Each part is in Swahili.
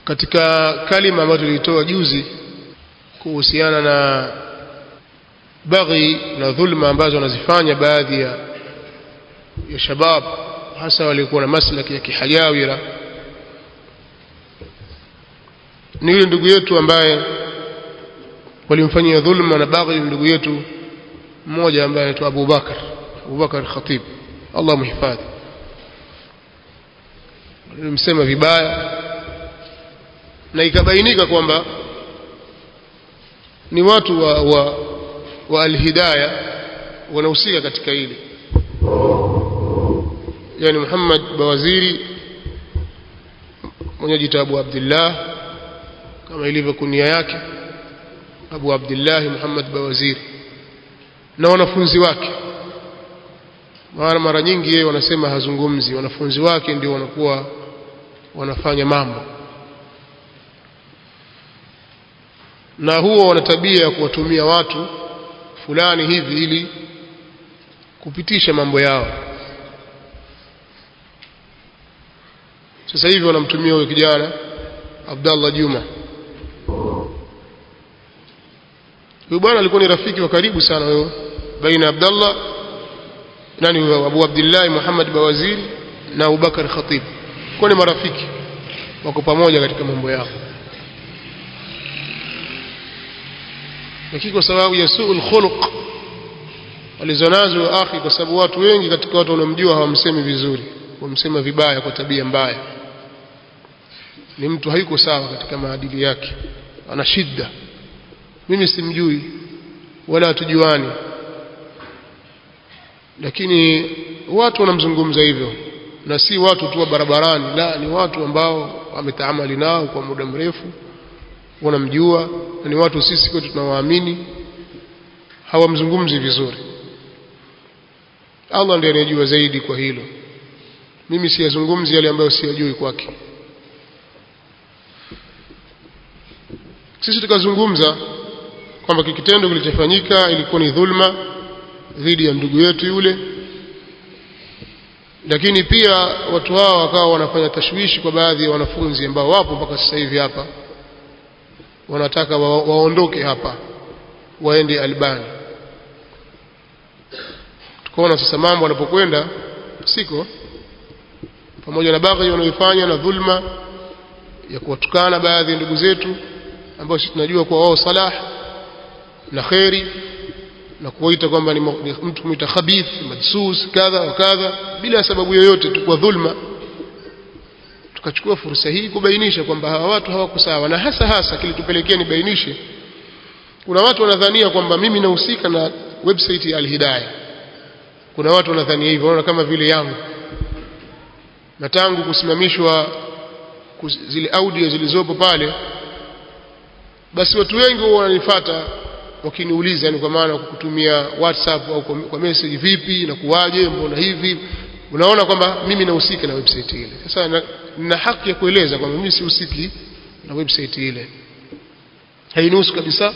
katika kalima ambayo tulitoa juzi kuhusiana na baghi na dhulma ambazo wanazifanya baadhi ya, ya shabab hasa waliokuwa na maslaki ya kihajawira ni yule ndugu yetu ambaye walimfanyia dhulma na baghi ndugu yetu mmoja ambaye anaitwa Abu Bakar Abu Bakar Khatib Allah muhifadhi walimsema vibaya na ikabainika kwamba ni watu wa, wa, wa alhidaya wanahusika katika hili yani Muhammad Bawaziri mwenye jita Abu Abdullah kama ilivyo kunia yake Abu Abdullah Muhammad Bawaziri na wanafunzi wake mara mara nyingi yeye wanasema hazungumzi wanafunzi wake ndio wanakuwa wanafanya mambo na huwa wana tabia ya kuwatumia watu fulani hivi ili kupitisha mambo yao sasa hivi wanamtumia huyo kijana Abdallah Juma huyo bwana alikuwa ni rafiki wa karibu sana huyo baina Abdallah nani huyo Abu Abdullah Muhammad Bawaziri na Abubakar Khatib kwa ni marafiki wako pamoja katika mambo yao lakini kwa sababu ya suul khuluq walizonazo akhi kwa sababu watu wengi katika watu wanaomjua hawamsemi vizuri wamsema vibaya kwa tabia mbaya ni mtu hayuko sawa katika maadili yake ana shida mimi simjui wala hatujuani lakini watu wanamzungumza hivyo na si watu tu wa barabarani la ni watu ambao wametaamali nao kwa muda mrefu wanamjua na ni watu sisi kwetu tunawaamini hawamzungumzi vizuri Allah ndiye anayejua zaidi kwa hilo mimi siyazungumzi yale ambayo siyajui kwake sisi tukazungumza kwamba kikitendo kilichofanyika ilikuwa ni dhulma dhidi ya ndugu yetu yule lakini pia watu hao wakawa wanafanya tashwishi kwa baadhi ya wanafunzi ambao wapo mpaka sasa hivi hapa wanataka wa, waondoke hapa waende Albani tukaona sasa mambo wanapokwenda siko pamoja na baghi wanaoifanya na dhulma ya kuwatukana baadhi ya ndugu zetu ambao sisi tunajua kwa wao salah na kheri na kuwaita kwamba ni mtu kumwita khabith madsus kadha wa kadha bila sababu yoyote tu kwa dhulma tukachukua fursa hii kubainisha kwamba hawa watu hawako sawa na hasa hasa kilitupelekea nibainishe kuna watu wanadhania kwamba mimi nahusika na website ya Al-Hidayah kuna watu wanadhania hivyo wanaona kama vile yangu na tangu kusimamishwa zile audio zilizopo pale basi watu wengi wananifuata wakiniuliza yani kwa maana kukutumia WhatsApp au kwa message vipi na kuwaje mbona hivi unaona kwamba mimi nahusika na website ile sasa na, na haki ya kueleza kwamba mimi sihusiki na website ile hainihusu kabisa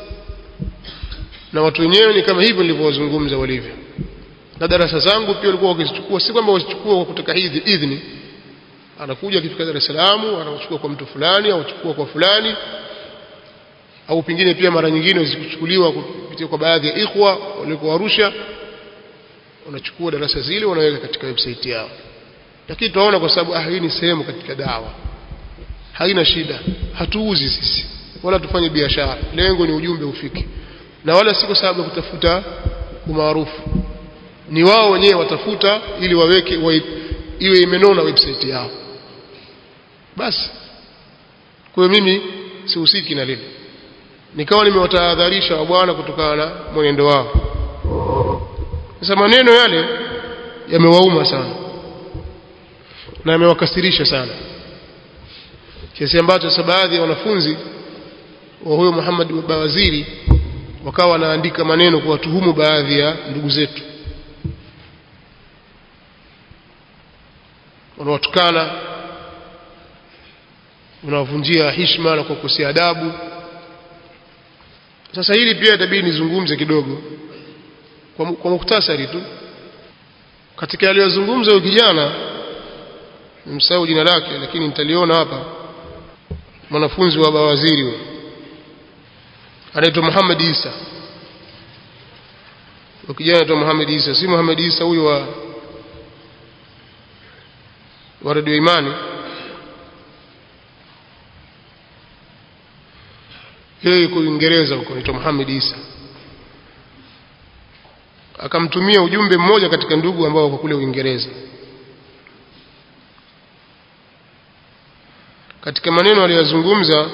na watu wenyewe ni kama hivyo nilivyowazungumza walivyo na darasa zangu pia walikuwa wakizichukua si kwamba wazichukua kwa kutaka idhini anakuja akifika Dar es Salaam anachukua kwa mtu fulani au chukua kwa fulani au pengine pia mara nyingine zikuchukuliwa kupitia kwa baadhi ya ikhwa waliokuwa Arusha wanachukua darasa zile wanaweka katika website yao lakini tunaona kwa sababu ah hii ni sehemu katika dawa haina shida hatuuzi sisi wala tufanye biashara lengo ni ujumbe ufike na wala si kwa sababu ya kutafuta umaarufu ni wao wenyewe watafuta ili waweke wa, iwe imenona website yao basi kwa hiyo mimi sihusiki na lile nikawa nimewatahadharisha wa bwana kutokana na mwenendo wao sasa maneno yale yamewauma sana na yamewakasirisha sana kiasi ambacho sasa baadhi ya wanafunzi wa huyo Muhammad Bawaziri wakawa wanaandika maneno kuwatuhumu baadhi ya ndugu zetu wanawatukana unawavunjia heshima na kukosea adabu sasa hili pia itabidi nizungumze kidogo kwa, kwa muktasari tu katika aliyozungumza huyo kijana nimsahau jina lake lakini nitaliona hapa mwanafunzi wa bawaziri huyo anaitwa Muhammad Isa ukijana anaitwa Muhammad Isa si Muhammad Isa huyo wa wa Radio Imani yeye yuko Uingereza huko anaitwa Muhammad Isa akamtumia ujumbe mmoja katika ndugu ambao wako kule Uingereza katika maneno aliyozungumza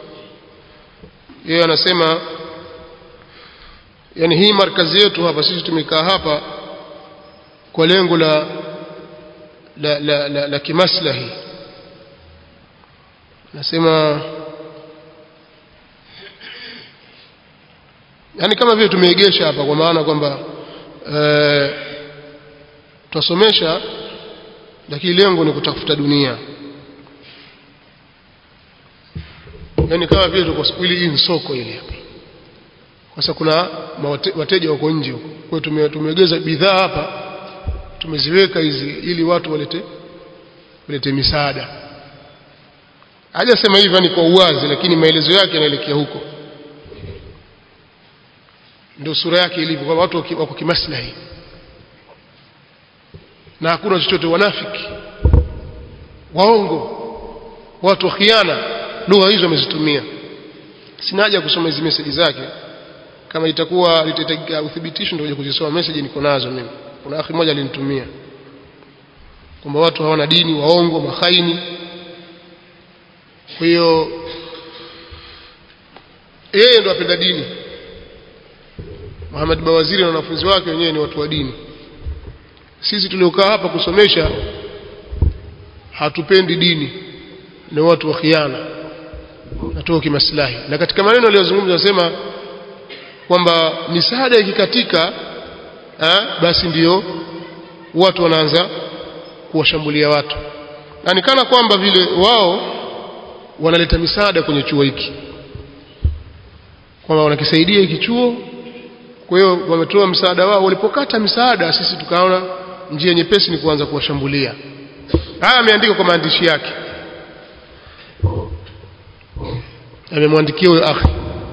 yeye anasema yani hii markazi yetu hapa sisi tumekaa hapa kwa lengo la la, la, la, la kimaslahi nasema yani kama vile tumeegesha hapa kwa maana kwamba e, tutasomesha lakini lengo ni kutafuta dunia yani kama vile tuko ili hii soko ile hapa kwa sababu kuna wateja wako nje huko kwa hiyo tumeegeza bidhaa hapa tumeziweka hizi ili watu walete walete misaada hajasema hivyo ni kwa uwazi lakini maelezo yake yanaelekea huko ndio sura yake ilivyo kwa watu wako kimaslahi na hakuna chochote wanafiki waongo watu wa khiana lugha hizo wamezitumia sina haja kusoma hizi message zake kama itakuwa litahitajika uthibitisho ndio kuzisoma message niko nazo mimi kuna akhi mmoja alinitumia kwamba watu hawana dini waongo mahaini kwa hiyo yeye ndo apenda dini Muhammad Bawaziri na wanafunzi wake wenyewe ni watu wa dini sisi tuliokaa hapa kusomesha hatupendi dini ni watu wa khiana natoka kimaslahi na katika maneno aliyozungumza anasema kwamba misaada ikikatika basi ndiyo watu wanaanza kuwashambulia watu na ni kana kwamba vile wao wanaleta misaada kwenye chuo hiki kwamba wanakisaidia hiki chuo kwa hiyo wametoa msaada wao walipokata msaada sisi tukaona njia nyepesi ni kuanza kuwashambulia haya ameandika kwa maandishi yake amemwandikia huyo akhi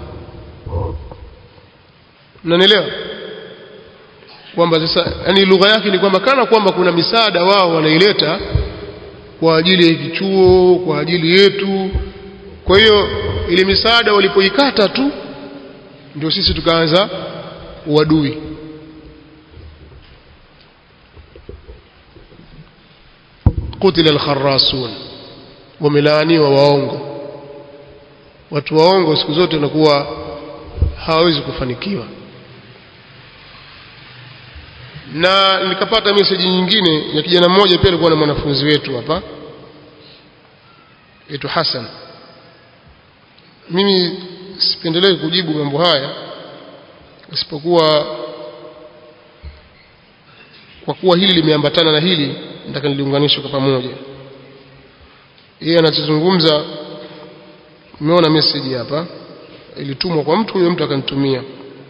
mnanielewa kwamba sasa yani lugha yake ni kwamba kana kwamba kuna misaada wao wanaileta kwa ajili ya hiki chuo kwa ajili yetu kwa hiyo ile misaada walipoikata tu ndio sisi tukaanza uadui qutila al-kharrasun wamelaaniwa waongo watu waongo siku zote wanakuwa hawawezi kufanikiwa na nikapata message nyingine ya kijana mmoja pia alikuwa na mwanafunzi wetu hapa yetu Hassan mimi sipendelee kujibu mambo haya isipokuwa kwa kuwa hili limeambatana na hili nataka niliunganishe kwa pamoja yeye anachozungumza nimeona message hapa ilitumwa kwa mtu huyo mtu akanitumia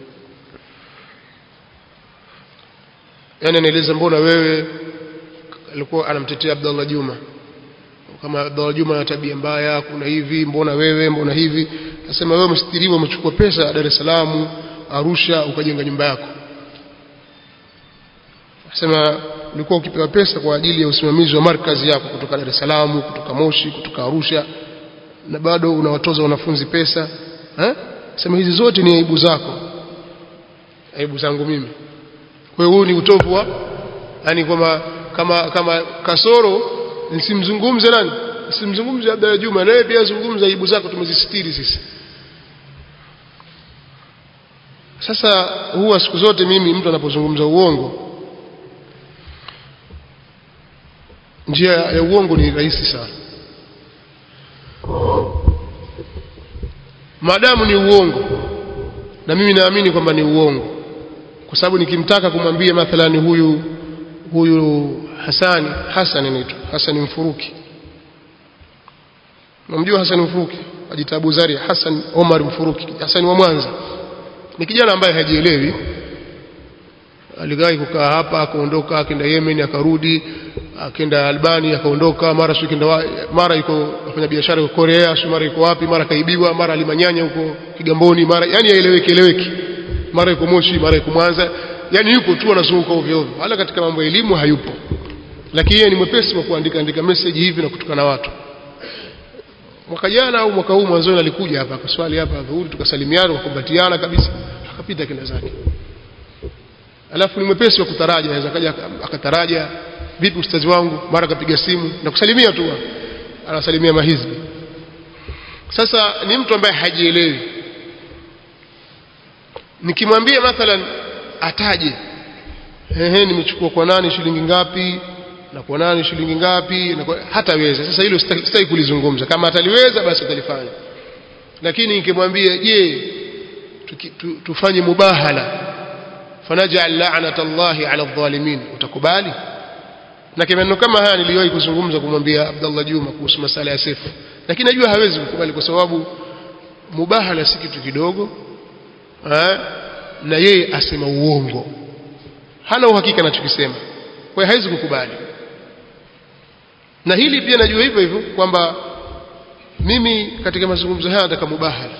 yani anaeleza mbona wewe alikuwa anamtetea Abdallah Juma kama Abdallah Juma ana tabia mbaya kuna hivi mbona wewe mbona hivi nasema wewe mstiriwa umechukua pesa Dar es Salaam Arusha ukajenga nyumba yako nasema ulikuwa ukipewa pesa kwa ajili ya usimamizi wa markazi yako kutoka Dar es Salaam kutoka Moshi kutoka Arusha na bado unawatoza wanafunzi pesa eh sema hizi zote ni aibu zako aibu zangu mimi kwa hiyo huu ni utovu wa yani kwamba kama kama kasoro nisimzungumze nani nisimzungumze Abdalla Juma naye pia zungumza aibu zako tumezisitiri sisi sasa huwa siku zote mimi mtu anapozungumza uongo njia ya uongo ni rahisi sana maadamu ni uongo na mimi naamini kwamba ni uongo kwa sababu nikimtaka kumwambia mathalani huyu huyu Hasani Hassan anaitwa Hassan Mfuruki namjua Hassan Mfuruki ajita Abu Zari Hassan Omar Mfuruki Hassan wa Mwanza ni kijana ambaye hajielewi aligai kukaa hapa akaondoka akaenda Yemen akarudi akaenda Albania akaondoka mara sio kenda mara yuko afanya biashara huko Korea sio mara yuko wapi mara kaibiwa mara alimanyanya huko Kigamboni mara yani haeleweki eleweki mara yuko Moshi mara yuko Mwanza yani yuko tu anazunguka ovyo ovyo wala katika mambo ya elimu hayupo lakini yeye ni mwepesi wa kuandika andika message hivi na kutukana watu mwaka jana au mwaka huu mwanzoni alikuja hapa akaswali hapa dhuhuri tukasalimiana tukakumbatiana kabisa akapita kenda zake alafu ni mwepesi wa kutaraja anaweza kaja akataraja vipi ustazi wangu mara akapiga simu na kusalimia tu anasalimia mahizbi sasa ni mtu ambaye hajielewi nikimwambia mathalan ataje ehe nimechukua kwa nani shilingi ngapi na kwa nani shilingi ngapi na kwa, hataweza sasa hilo sitaki kulizungumza kama ataliweza basi atalifanya lakini nikimwambia je tu, tufanye mubahala fanaj'al la'nata Allahi 'ala adh-dhalimin utakubali na kimaneno kama haya niliwahi kuzungumza kumwambia Abdullah Juma kuhusu masala ya sefu lakini najua hawezi kukubali kwa sababu mubahala si kitu kidogo ha? na yeye asema uongo hana uhakika anachokisema kwa hiyo hawezi kukubali na hili pia najua hivyo hivyo kwamba mimi katika mazungumzo haya nataka mubahala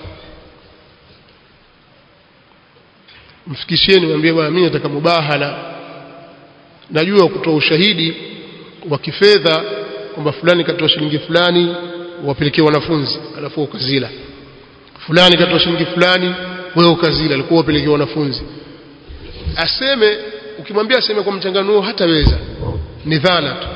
mfikishieni mwambie bwana mimi nataka mubahala najua kutoa ushahidi wa kifedha kwamba fulani katoa shilingi fulani wapelekee wanafunzi alafu ukazila fulani katoa shilingi fulani wewe ukazila alikuwa wapelekee wanafunzi aseme ukimwambia aseme kwa mchanganuo hataweza ni dhana tu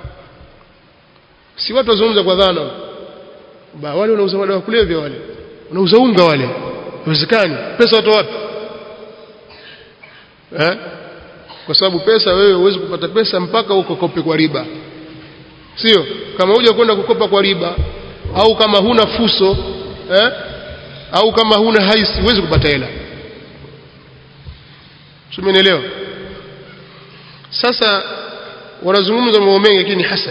si watu wazungumza kwa dhana ba wale wanauza madawa kulevya wale wanauza unga wale haiwezekani pesa watu wapi eh kwa sababu pesa wewe huwezi kupata pesa mpaka ukokope kwa riba sio kama huja kwenda kukopa kwa riba au kama huna fuso eh? au kama huna haisi huwezi kupata hela tumenielewa sasa wanazungumza mambo mengi lakini hasad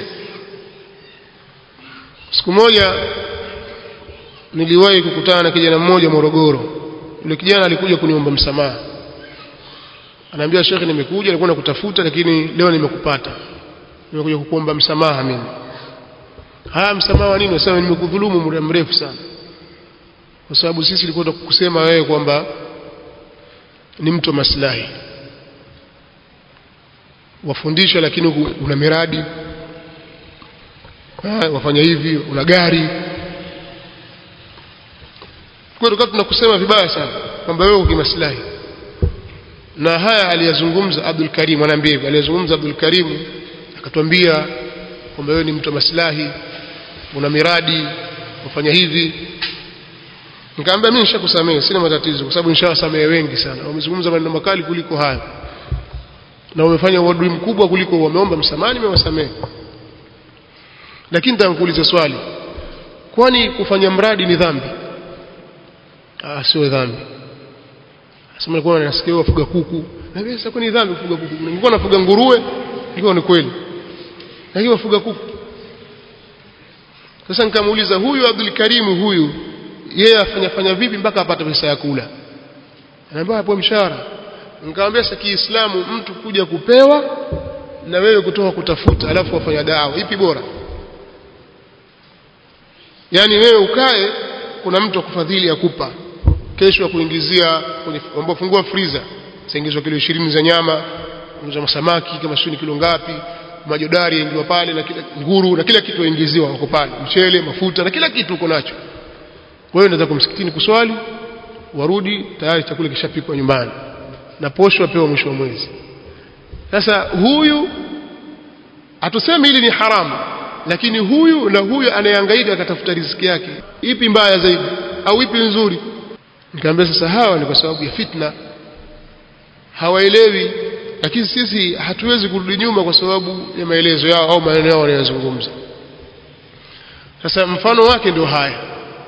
siku moja niliwahi kukutana na kijana mmoja Morogoro yule kijana alikuja kuniomba msamaha anaambia shekhe nimekuja nilikuwa nakutafuta lakini leo nimekupata nimekuja kukuomba msamaha mimi haya msamaha wa nini nasema nimekudhulumu muda mrefu sana kwa sababu sisi tulikuwa tukusema wewe kwamba ni mtu wa maslahi wafundisha lakini una miradi wafanya hivi una gari kwa hiyo tunakusema vibaya sana kwamba wewe uko kimaslahi na haya aliyazungumza Abdul Karim anaambia hivi aliyazungumza Abdul Karim akatwambia kwamba wewe ni mtu wa maslahi una miradi ufanya hivi nikamwambia mimi nishakusamehe sina matatizo kwa sababu nishawasamehe wengi sana wamezungumza maneno makali kuliko haya na wamefanya uadui mkubwa kuliko wameomba msamaha nimewasamehe lakini nitakuuliza swali kwani kufanya mradi ni dhambi ah sio dhambi sema nilikuwa nasikia wafuga kuku na mimi sasa ni dhambi kufuga kuku nilikuwa nafuga nguruwe ilikuwa ni kweli lakini wafuga kuku sasa nikamuuliza huyu Abdul Karim huyu yeye afanya fanya vipi mpaka apate pesa ya kula anaambia hapo mshahara nikamwambia sasa Kiislamu mtu kuja kupewa na wewe kutoka kutafuta alafu wafanya dawa ipi bora yani wewe ukae kuna mtu akufadhili akupa kesho akuingizia kwenye ambao fungua freezer saingizwa kilo 20 za nyama za samaki kama sio kilo ngapi majodari yaingiwa pale na kila nguru na kila kitu yaingiziwa wako pale mchele mafuta na kila kitu uko nacho wewe unaweza kumsikitini kuswali warudi tayari chakula kishapikwa nyumbani na posho apewa mwisho wa mwezi sasa huyu hatusemi hili ni haramu lakini huyu na huyu anayehangaika akatafuta riziki yake ipi mbaya zaidi au ipi nzuri nikamwambia sasa hawa ni kwa sababu ya fitna hawaelewi lakini sisi hatuwezi kurudi nyuma kwa sababu ya maelezo yao au maneno yao wanayozungumza sasa mfano wake ndio haya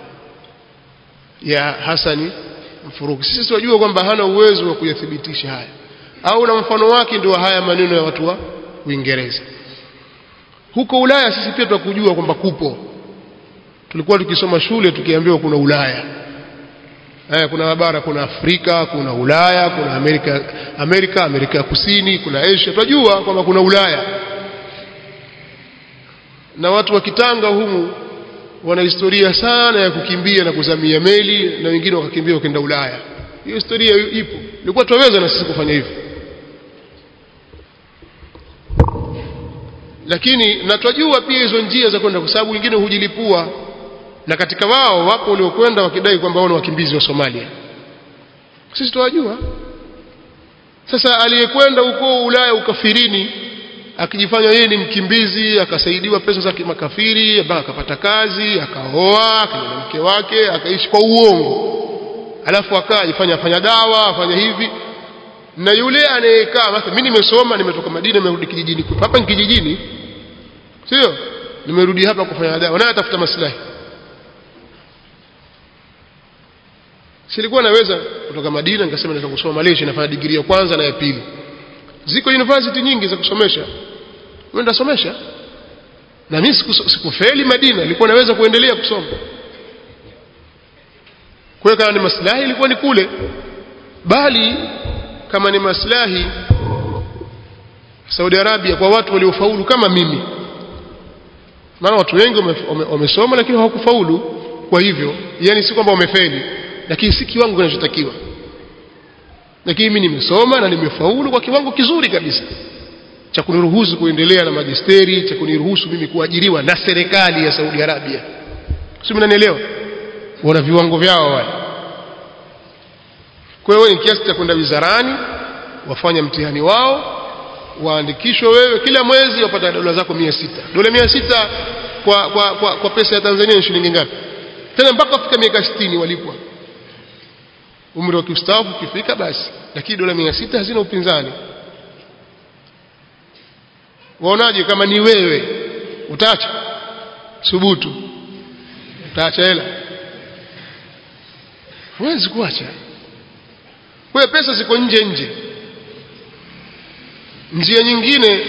ya Hasani Mfuruki sisi tunajua kwamba hana uwezo wa kuyathibitisha haya au na mfano wake ndio haya maneno ya watu wa Uingereza huko Ulaya sisi pia tukujua kwamba kupo tulikuwa tukisoma shule tukiambiwa kuna Ulaya eh, kuna mabara kuna Afrika kuna Ulaya kuna Amerika Amerika Amerika ya Kusini kuna Asia tunajua kwamba kuna Ulaya na watu wa Kitanga humu wana historia sana ya kukimbia na kuzamia meli na wengine wakakimbia wakaenda Ulaya hiyo historia ipo ilikuwa tuweza na sisi kufanya hivyo lakini na twajua pia hizo njia za kwenda kwa sababu wengine hujilipua na katika wao wapo waliokwenda wakidai kwamba wao ni wakimbizi wa Somalia sisi tuwajua sasa aliyekwenda huko Ulaya ukafirini akijifanya yeye ni mkimbizi akasaidiwa pesa za kimakafiri mpaka akapata kazi akaoa akaja na mke wake akaishi kwa uongo alafu akajifanya afanya dawa afanya hivi na yule anayekaa mathalan mimi nimesoma nimetoka Madina nimerudi kijijini hapa ni kijijini sio nimerudi hapa kufanya dawa naye atafuta maslahi silikuwa naweza kutoka Madina nikasema nataka kusoma Malaysia nafanya degree ya kwanza na ya pili ziko university nyingi za kusomesha wewe somesha na mimi sikufeli Madina nilikuwa naweza kuendelea kusoma kwa kama ni maslahi ilikuwa ni kule bali kama ni maslahi Saudi Arabia kwa watu waliofaulu kama mimi maana watu wengi wamesoma lakini hawakufaulu kwa hivyo yani si kwamba wamefeli lakini si kiwango kinachotakiwa lakini mimi nimesoma na nimefaulu kwa kiwango kizuri kabisa cha kuniruhusu kuendelea na majisteri cha kuniruhusu mimi kuajiriwa na serikali ya Saudi Arabia si mnanielewa wana viwango vyao wale kwa hiyo ni kiasi cha kwenda wizarani wafanya mtihani wao waandikishwe wewe kila mwezi wapata dola zako 600 dola 600 kwa, kwa, kwa, kwa pesa ya Tanzania ni shilingi ngapi tena mpaka kufika miaka 60 walipwa umri wa kustaafu ukifika basi lakini dola 600 hazina upinzani waonaje kama ni wewe utaacha subutu utaacha hela huwezi kuacha kwa pesa ziko nje nje njia nyingine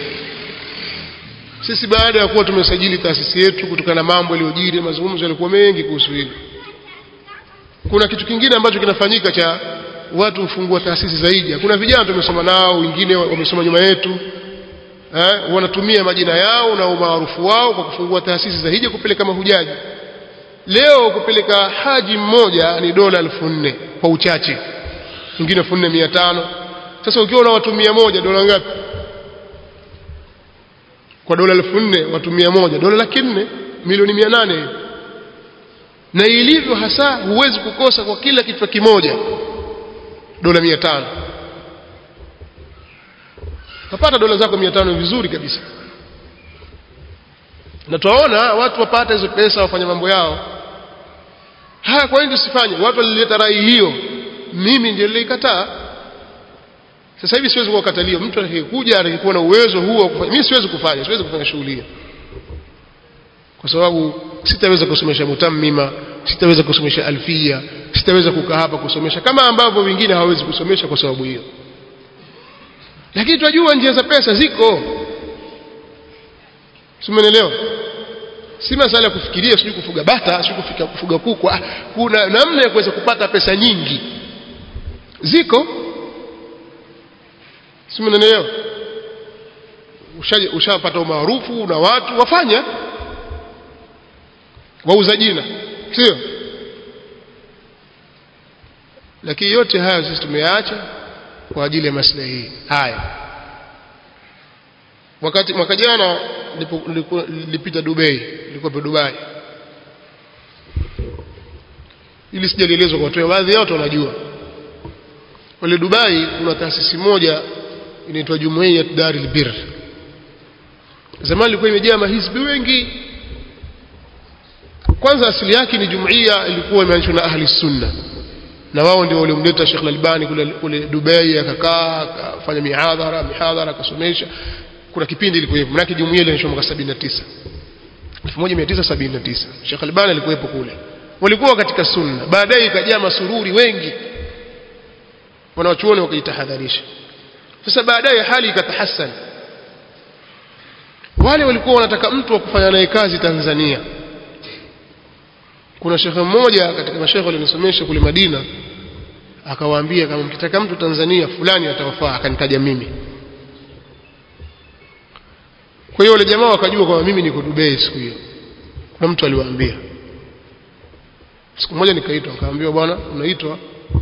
sisi baada ya kuwa tumesajili taasisi yetu kutokana na mambo yaliyojiri mazungumzo yalikuwa mengi kuhusu hili kuna kitu kingine ambacho kinafanyika cha watu hufungua taasisi zaidi kuna vijana tumesoma nao wengine wamesoma nyuma yetu eh, wanatumia majina yao na umaarufu wao kwa kufungua taasisi za hija kupeleka mahujaji leo kupeleka haji mmoja ni dola elfu nne kwa uchache wengine elfu nne mia tano sasa ukiwa na watu mia moja dola ngapi kwa dola elfu nne watu mia moja dola laki nne milioni mia nane na ilivyo hasa huwezi kukosa kwa kila kichwa kimoja dola mia tano utapata dola zako mia tano vizuri kabisa na tuwaona watu wapata hizo pesa wafanya mambo yao haya kwa nini tusifanye watu walileta rai hiyo mimi ndio nilikataa sasa hivi siwezi kuwakatalia mtu atakayekuja atakayekuwa na uwezo huo wa kufanya mimi siwezi kufanya siwezi kufanya shughuli hiyo kwa sababu sitaweza kusomesha mutammima sitaweza kusomesha alfia sitaweza kukaa hapa kusomesha kama ambavyo wengine hawawezi kusomesha kwa sababu hiyo lakini tunajua njia za pesa ziko simenelewa si masala ya kufikiria sijui kufuga bata sijui kufika kufuga kuku ah, kuna namna ya kuweza kupata pesa nyingi ziko simenelewa ushapata umaarufu na watu wafanya wauza jina sio lakini yote hayo sisi tumeyaacha kwa ajili ya maslahi haya wakati mwaka jana nilipita Dubai nilikuwa Dubai ili sijalielezwa kwa watu baadhi ya watu wanajua wale Dubai kuna taasisi moja inaitwa Jumuiya Darul Bir zamani ilikuwa imejaa mahizbi wengi kwanza asili yake ni jumuiya ilikuwa imeanzishwa na ahli sunna na wao ndio waliomleta Sheikh Al-Albani kule, kule Dubai akakaa akafanya mihadhara mihadhara akasomesha kuna kipindi ilikuwa hivyo maana jumuiya ilianzishwa mwaka 79 1979 Sheikh Al-Albani alikuwepo kule walikuwa katika sunna baadaye ikajaa masururi wengi wanawachuoni wakajitahadharisha sasa baadaye hali ikatahassan wale walikuwa wanataka mtu wa kufanya naye kazi Tanzania kuna shekhe mmoja katika mashekhe walionisomesha kule Madina akawaambia kama mkitaka mtu Tanzania fulani atawafaa akanitaja mimi kwa hiyo wale jamaa wakajua kwamba mimi niko Dubai siku hiyo kuna mtu aliwaambia siku moja nikaitwa nikaambiwa bwana unaitwa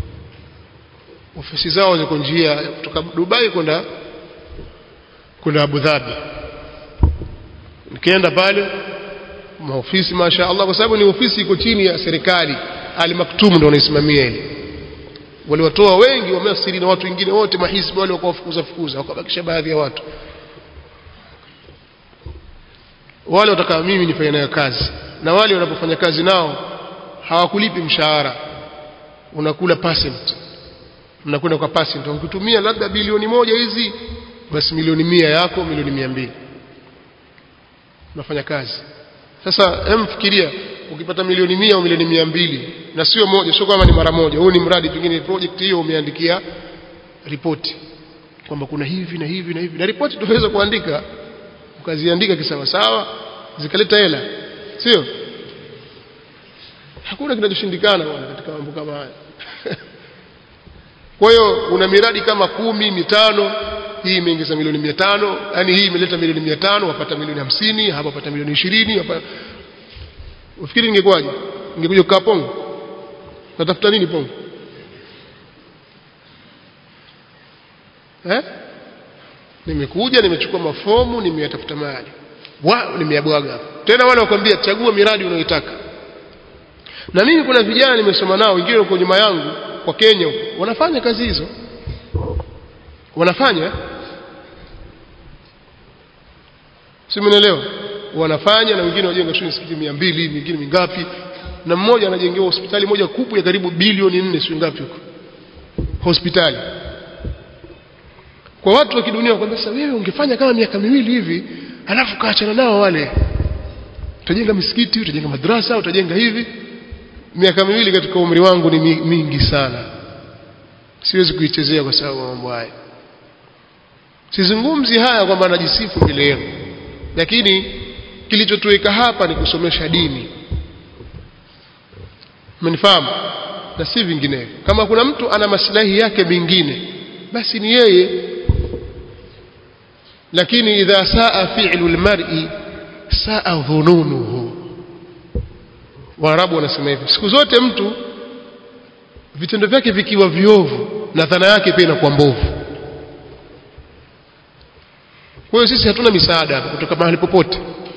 ofisi zao ziko njia kutoka Dubai kwenda kwenda Abu Dhabi nikienda pale maofisi masha Allah kwa sababu ni ofisi iko chini ya serikali Ali Maktum ndio anaisimamia ile waliwatoa wengi wamesiri na watu wengine wote mahisbi wale wakawafukuza fukuza wakabakisha baadhi ya watu wale wataka mimi nifanye nayo kazi na wale wanapofanya kazi nao hawakulipi mshahara unakula percent mnakwenda kwa percent ukitumia labda bilioni moja hizi basi milioni mia yako milioni mia mbili unafanya kazi sasa hem fikiria ukipata milioni mia au milioni mia mbili na sio moja sio kama ni mara moja huu ni mradi pengine project hiyo umeandikia ripoti kwamba kuna hivi na hivi na hivi na ripoti tunaweza kuandika ukaziandika kisawasawa zikaleta hela sio hakuna kinachoshindikana bwana katika mambo kama haya kwa hiyo una miradi kama kumi mitano hii imeingiza milioni mia tano yani hii imeleta milioni mia tano wapata milioni hamsini hapa wapata milioni ishirini wapata... ufikiri ingekuwaje ingekuja kukaa pongo natafuta nini pongo eh? nimekuja nimechukua mafomu nimeyatafuta mali wa nimeyabwaga tena wale wakwambia chagua miradi unayoitaka na mimi kuna vijana nimesoma nao wengine wako nyuma yangu kwa Kenya huko wanafanya kazi hizo wanafanya si mnaelewa wanafanya na wengine wajenga shule msikiti 200 mingine mingapi na mmoja anajengewa hospitali moja kubwa ya karibu bilioni 4 sio ngapi huko hospitali kwa watu wa kidunia wakwambia sasa wewe ungefanya kama miaka miwili hivi alafu kaachana nao wale utajenga misikiti utajenga madrasa utajenga hivi miaka miwili katika umri wangu ni mingi sana siwezi kuichezea kwa sababu mambo haya sizungumzi haya kwamba najisifu mbele yenu lakini kilichotuweka hapa ni kusomesha dini mmenifahamu na si vinginevyo kama kuna mtu ana maslahi yake mengine basi ni yeye lakini idha saa fi'lu almar'i saa dhununuhu waarabu wanasema hivyo siku zote mtu vitendo vyake vikiwa viovu na dhana yake pia inakuwa mbovu kwa hiyo sisi hatuna misaada kutoka mahali popote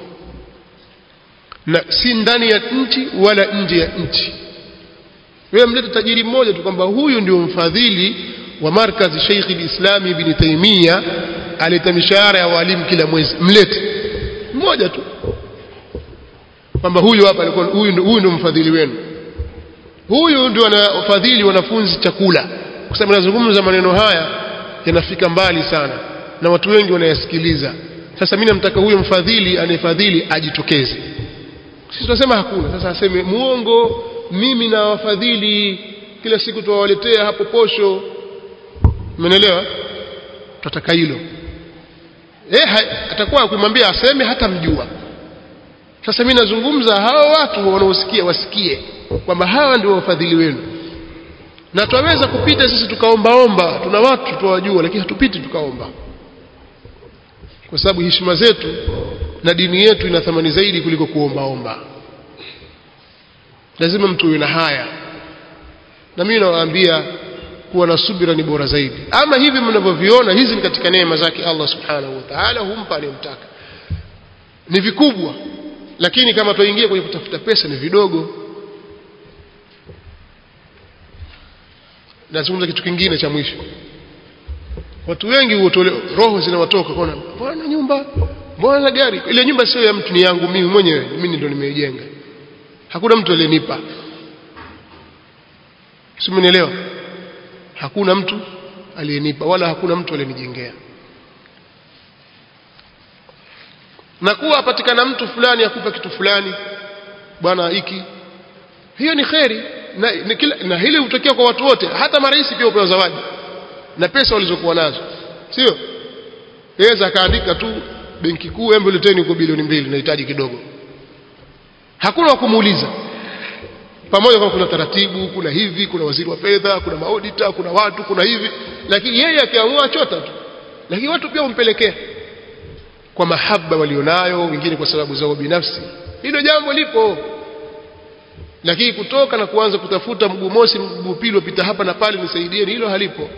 na si ndani ya nchi wala nje ya nchi wewe mlete tajiri mmoja tu kwamba huyu ndio mfadhili wa markazi Sheikh al-Islam Ibn Taymiyyah aleta mishahara ya walimu kila mwezi mlete mmoja tu kwamba huyu hapa alikuwa huyu huyu ndio mfadhili wenu huyu ndio anafadhili wanafunzi chakula kwa sababu nazungumza maneno haya yanafika mbali sana na watu wengi wanayasikiliza sasa mimi namtaka huyo mfadhili anayefadhili ajitokeze sisi tunasema hakuna sasa aseme muongo mimi na wafadhili kila siku tuwawaletea hapo posho umeelewa tutataka hilo eh atakuwa akimwambia aseme hata mjua sasa mimi nazungumza hawa watu wanaosikia wasikie kwamba hawa ndio wafadhili wenu na twaweza kupita sisi tukaombaomba tuna watu tuwajua lakini hatupiti tukaomba kwa sababu heshima zetu na dini yetu ina thamani zaidi kuliko kuombaomba lazima mtu uwe na haya na mimi nawaambia kuwa na subira ni bora zaidi ama hivi mnavyoviona hizi ni katika neema zake Allah subhanahu wa ta'ala humpa anayemtaka ni vikubwa lakini kama tuingie kwenye kutafuta pesa ni vidogo nazungumza kitu kingine cha mwisho watu wengi huotole roho zinawatoka kwa bwana nyumba bwana gari ile nyumba sio ya mtu ni yangu mimi mwenyewe mimi ndo nimeijenga hakuna mtu aliyenipa simenielewa hakuna mtu aliyenipa wala hakuna mtu aliyenijengea na kuwa apatikana mtu fulani akupa kitu fulani bwana hiki hiyo ni kheri na, na, kila, na hili hutokea kwa watu wote hata marais pia hupewa zawadi na pesa walizokuwa nazo sio yaweza akaandika tu benki kuu embe leteni huko bilioni mbili nahitaji kidogo hakuna wa kumuuliza pamoja kama kuna taratibu kuna hivi kuna waziri wa fedha kuna maodita kuna watu kuna hivi lakini yeye akiamua achota tu lakini watu pia umpelekea kwa mahaba walionayo wengine kwa sababu zao binafsi hilo jambo lipo lakini kutoka na kuanza kutafuta mguu mosi mguu pili upita hapa na pale nisaidieni hilo halipo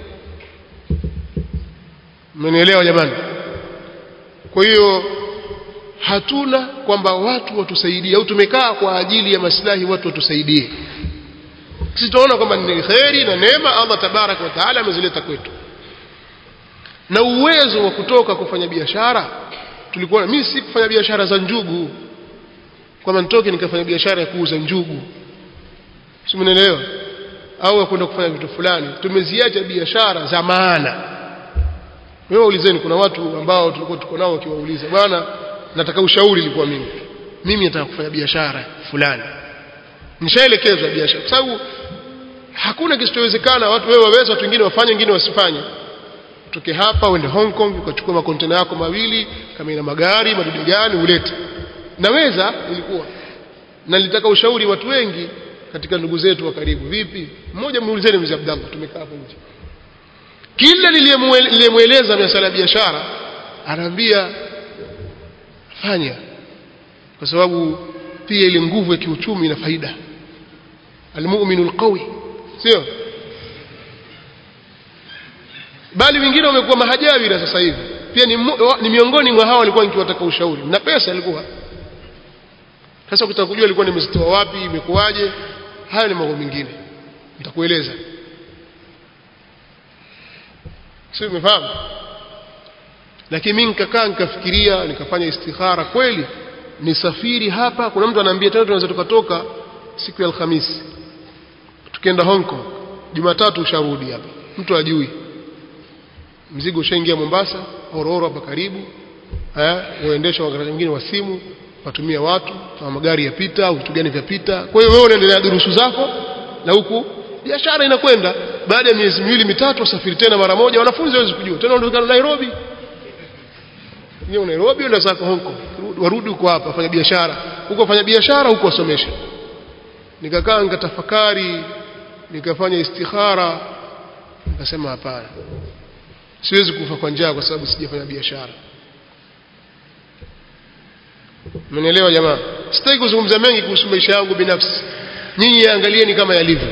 mmenielewa jamani kwa hiyo hatuna kwamba watu watusaidie au tumekaa kwa ajili ya maslahi watu watusaidie sisi tunaona kwamba ni kheri na neema Allah tabaraka wa taala amezileta kwetu na uwezo wa kutoka kufanya biashara tulikuwa mimi si kufanya biashara za njugu kwamba nitoke nikafanya biashara ya kuuza njugu si mnaelewa au kwenda kufanya vitu fulani tumeziacha biashara za maana wewe ulizeni kuna watu ambao tulikuwa tuko nao wakiwauliza bwana nataka ushauri ilikuwa mimi mimi nataka kufanya biashara fulani nishaelekezwa biashara kwa sababu hakuna kisichowezekana watu wewe waweza watu wengine wafanye wengine wasifanye utoke hapa uende Hong Kong ukachukua makontena yako mawili kama ina magari madudu gani ulete naweza ilikuwa na nilitaka ushauri watu wengi katika ndugu zetu wa karibu vipi mmoja muulizeni mzee Abdallah tumekaa hapo nje kila niliyemweleza masuala ya biashara anaambia fanya kwa sababu pia ile nguvu ya kiuchumi ina faida almu'minu alqawi sio bali wengine wamekuwa mahajawira sasa hivi pia ni, ni miongoni mwa hao walikuwa nikiwataka ushauri na pesa ilikuwa sasa ukitaka kujua ilikuwa nimezitoa wapi imekuwaje hayo ni mambo mengine nitakueleza sio umefahamu lakini mimi nikakaa nikafikiria nikafanya istikhara kweli nisafiri hapa kuna mtu anaambia tena tunaweza tukatoka siku ya alhamisi tukienda Hong Kong Jumatatu usharudi hapa mtu ajui mzigo ushaingia Mombasa Ororo hapa karibu eh uendesha wakati mwingine wa simu watumia watu na magari yapita au vitu gani vyapita kwa hiyo wewe unaendelea durusu zako na huku biashara inakwenda baada ya miezi miwili mitatu wasafiri tena mara moja wanafunzi hawezi kujua tena unaondoka Nairobi Nyo Nairobi na zako Hong Kong warudi huko hapa fanya biashara huko fanya biashara huko wasomesha nikakaa nikatafakari nikafanya istikhara nikasema hapana siwezi kufa kwa njaa kwa sababu sijafanya biashara Mmenielewa jamaa sitaki kuzungumza mengi kuhusu maisha yangu binafsi nyinyi angalieni kama yalivyo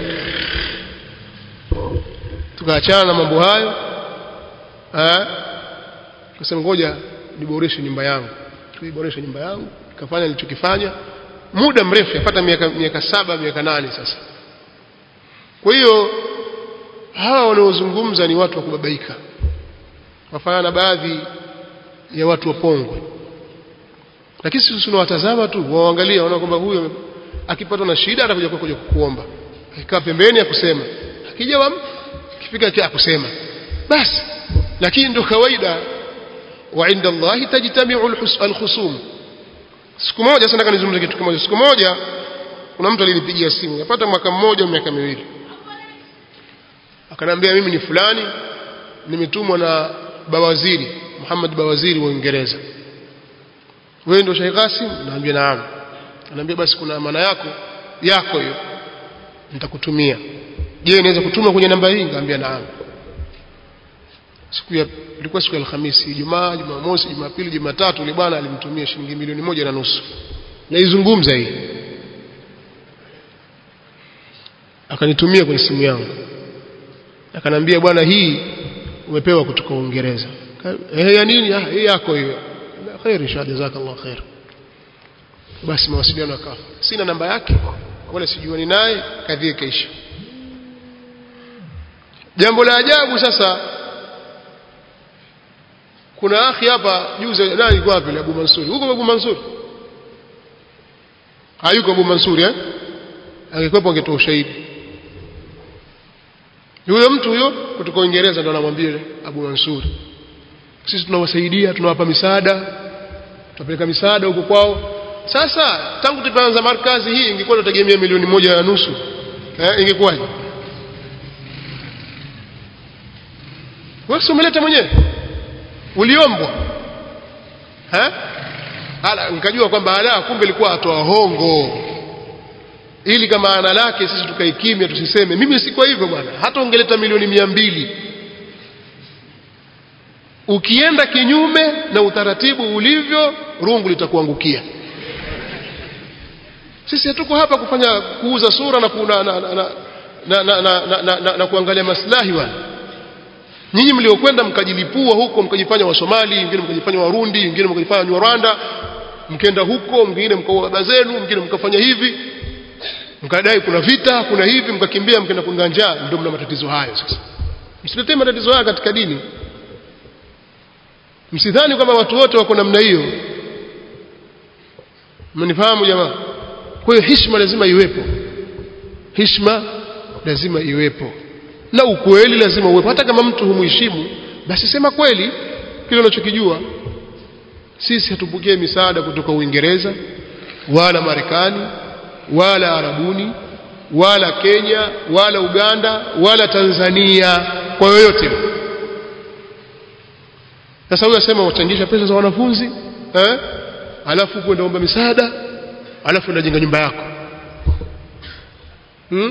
tukaachana na mambo hayo eh kasema ngoja niboreshe nyumba yangu tuiboreshe nyumba yangu nikafanya nilichokifanya muda mrefu yapata miaka miaka saba miaka nane sasa kwa hiyo hawa wanaozungumza ni watu wa kubabaika wafanya na baadhi ya watu wapongwe lakini sisi tunawatazama tu waangalia wanaona kwamba huyo akipatwa na shida atakuja kuja kukuomba akikaa pembeni akusema akija wa kifika kia akusema basi lakini ndio kawaida wa inda Allah tajtami'u al-khusum siku moja sana kanizungumza kitu kimoja siku moja kuna mtu alinipigia simu yapata mwaka mmoja miaka miwili akanambia mimi ni fulani nimetumwa na bawaziri Muhammad bawaziri wa Uingereza wewe ndio Sheikh Qasim naambia naam anambia basi kuna amana yako yako hiyo nitakutumia je naweza kutuma kwenye namba hii ngambia naam siku ya ilikuwa siku ya Alhamisi Ijumaa Jumamosi Jumapili Jumatatu yule bwana alimtumia shilingi milioni moja na nusu naizungumza hii akanitumia kwenye simu yangu akanambia bwana hii umepewa kutoka Uingereza eh ya nini ah hii yako hiyo khair inshallah jazakallah khair basi mawasiliano yakafa sina namba yake wala sijuani naye kadhia kaisha jambo la ajabu sasa kuna akhi hapa juzi nani yuko wapi Abu Mansuri huko Abu Mansuri hayuko Abu Mansuri eh angekuwepo angetoa ushahidi yule mtu huyo kutoka Uingereza ndo anamwambia Abu Mansuri sisi tunawasaidia tunawapa misaada tunapeleka misaada huko kwao sasa tangu tulipoanza markazi hii ingekuwa tutegemea milioni moja na nusu eh ingekuwaje wewe umeleta mwenyewe uliombwa eh ala nikajua kwamba ala kumbe ilikuwa atoa hongo ili kama ana lake sisi tukae kimya tusiseme mimi si kwa hivyo bwana hata ungeleta milioni mia mbili ukienda kinyume na utaratibu ulivyo rungu litakuangukia sisi hatuko hapa kufanya kuuza sura na, na, na, na, na, na, na, na, na, na, na kuangalia maslahi wala nyinyi mliokwenda mkajilipua huko mkajifanya wasomali wengine mkajifanya warundi wengine mkajifanya warwanda mkenda huko mwingine mkaua baba zenu mwingine mkafanya hivi mkadai kuna vita kuna hivi mkakimbia mkaenda kunga njaa ndio mna matatizo hayo sasa msiletee matatizo haya katika dini msidhani kwamba watu wote wako namna hiyo mnifahamu jamaa kwa hiyo heshima lazima iwepo heshima lazima iwepo na ukweli lazima uwepo hata kama mtu humheshimu basi sema kweli kile unachokijua sisi hatupokee misaada kutoka Uingereza wala Marekani wala Arabuni wala Kenya wala Uganda wala Tanzania kwa yoyote sasa huyo asema wachangisha pesa za wanafunzi eh alafu kwenda omba misaada alafu unajenga nyumba yako hmm?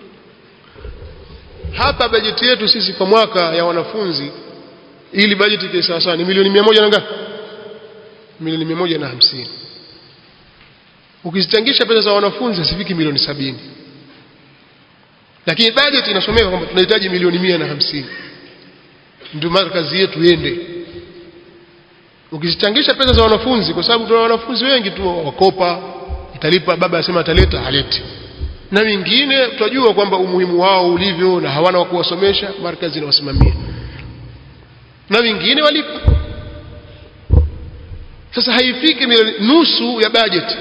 hapa bajeti yetu sisi kwa mwaka ya wanafunzi ili bajeti ikae sawa sawa ni milioni mia moja na ngapi milioni mia moja na hamsini ukizichangisha pesa za wanafunzi hasifiki milioni sabini lakini bajeti inasomeka kwamba tunahitaji milioni mia na hamsini ndio maana kazi yetu iende ukizichangisha pesa za wanafunzi kwa sababu tuna wanafunzi wengi tu wakopa italipa baba asema ataleta haleti na wengine tunajua kwamba umuhimu wao ulivyo na hawana wa kuwasomesha markazi inawasimamia na wengine walipa sasa haifiki milioni nusu ya bajeti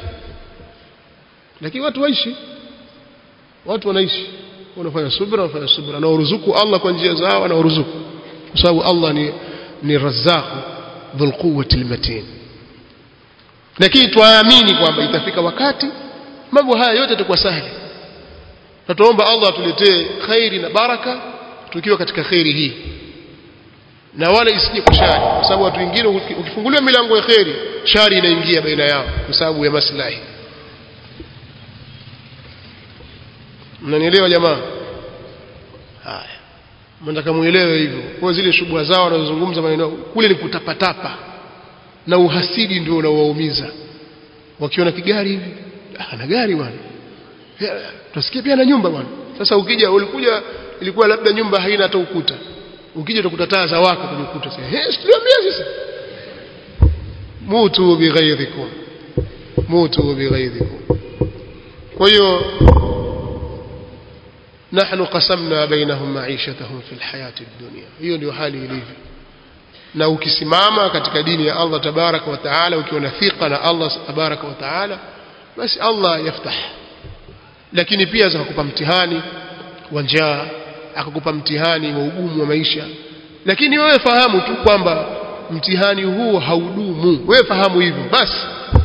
lakini watu waishi watu wanaishi wanafanya subra wanafanya subra na uruzuku Allah kwa njia zao na uruzuku kwa sababu Allah ni ni razzaq dhul quwwati almatin lakini tuamini kwamba itafika wakati mambo haya yote yatakuwa sahali na tuomba Allah atuletee khairi na baraka tukiwa katika khairi hii na wala isije kwa shari kwa sababu watu wengine ukifunguliwa milango ya khairi shari inaingia baina yao kwa sababu ya maslahi mnanielewa jamaa haya mnataka muelewe hivyo kwa zile shughuli zao wanazozungumza maneno kule ni kutapatapa na uhasidi ndio unaowaumiza wakiona kigari hivi ah na gari bwana tutasikia pia na nyumba bwana sasa ukija ulikuja ilikuwa labda nyumba haina hata ukuta ukija utakuta taa za waka kwenye ukuta sasa eh tuliambia sasa mutu bighairikum mutu bighairikum kwa hiyo نحن قسمنا بينهم معيشتهم في الحياة الدنيا hiyo ndio hali ilivyo na ukisimama katika dini ya Allah tabaraka wa taala ukiwa na thika na Allah tabaraka wa taala basi Allah yaftah lakini pia akakupa mtihani wa njaa akakupa mtihani wa ugumu wa maisha lakini wewe fahamu tu kwamba mtihani huu haudumu wewe fahamu hivyo basi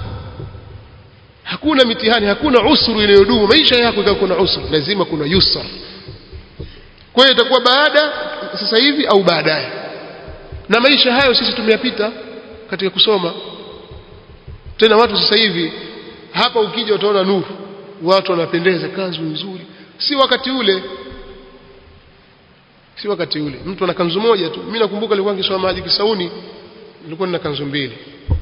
hakuna mitihani hakuna usru inayodumu maisha yako ikawa kuna usru lazima kuna yusra kwa hiyo itakuwa baada sasa hivi au baadaye na maisha hayo sisi tumeyapita katika kusoma tena watu sasa hivi hapa ukija utaona nuru watu wanapendeza kanzu nzuri si wakati ule si wakati ule mtu ana kanzu moja tu mimi nakumbuka nilikuwa nikisoma maji Kisauni nilikuwa nina kanzu mbili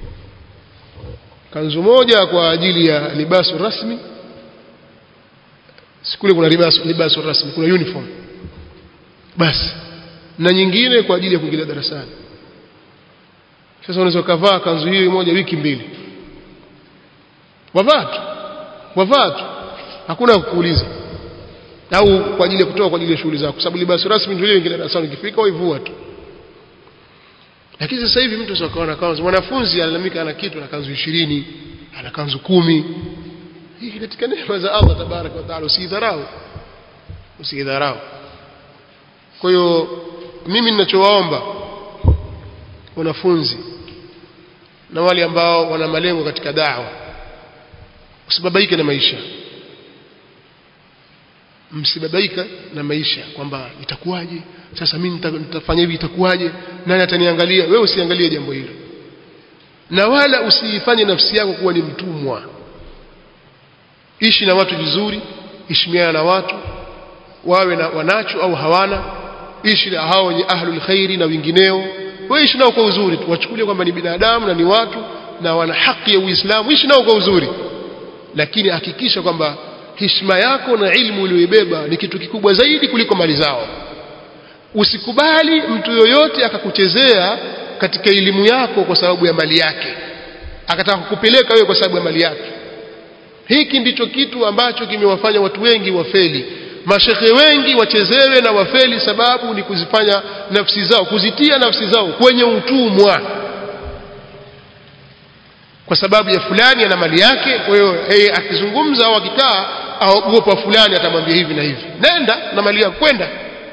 kanzu moja kwa ajili ya libasu rasmi sikule kuna libasu, libasu rasmi kuna uniform basi na nyingine kwa ajili ya kuingilia darasani sasa unaweza kuvaa kanzu hiyo moja wiki mbili wavaa tu wavaa tu hakuna kukuuliza au kwa ajili ya kutoa kwa ajili ya shughuli zako sababu libasu rasmi ndio ile ingine darasani ukifika waivua tu lakini sasa hivi mtu sio kaona kanzu mwanafunzi alalamika ana kitu na kanzu 20 ana kanzu kumi hii katika neema za Allah tabaraka wa taala usidharau usidharau kwa hiyo mimi ninachowaomba wanafunzi na wale ambao wana malengo katika dawa usibabaike na maisha msibabaika na maisha kwamba itakuwaje sasa mimi nitafanya hivi itakuwaje nani ataniangalia wewe usiangalie jambo hilo na wala usiifanye nafsi yako kuwa ni mtumwa ishi na watu vizuri heshimiana na watu wawe na wanacho au hawana ishi na hao wenye ahlul khairi na wengineo wewe ishi nao kwa uzuri tu wachukulie kwamba ni binadamu na ni watu na wana haki ya Uislamu ishi nao kwa uzuri lakini hakikisha kwamba heshima yako na ilmu uliyoibeba ni kitu kikubwa zaidi kuliko mali zao usikubali mtu yoyote akakuchezea katika elimu yako kwa sababu ya mali yake akataka kukupeleka wewe kwa sababu ya mali yake hiki ndicho kitu ambacho kimewafanya watu wengi wafeli mashekhe wengi wachezewe na wafeli sababu ni kuzifanya nafsi zao kuzitia nafsi zao kwenye utumwa kwa sababu ya fulani ana mali yake kwa hiyo yeye akizungumza au akikaa aogopa fulani atamwambia hivi na hivi nenda na mali yako kwenda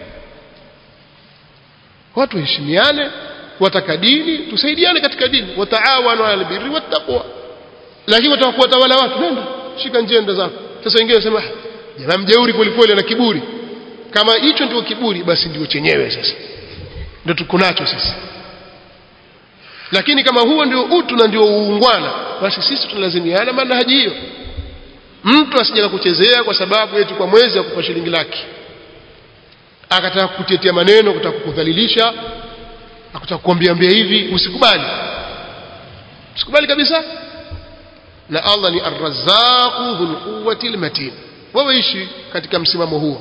watu heshimiane wataka dini tusaidiane katika dini wataawanu ala albirri wattaqwa lakini wataka kuwatawala watu nenda shika njenda zako sasa wengine wasema jamaa mjeuri kwelikweli na kiburi kama hicho ndio kiburi basi ndio chenyewe sasa ndio tuko nacho sisi lakini kama huo ndio utu na ndio uungwana basi sisi tunalazimiana manhaji hiyo mtu asije kuchezea kwa sababu eti kwa mwezi akupa shilingi laki akataka kukutetea maneno akataka kukudhalilisha akataka kukuambia ambia hivi usikubali usikubali kabisa na Allah ni ar-razzaqu dhul quwwati al-matin wewe ishi katika msimamo huo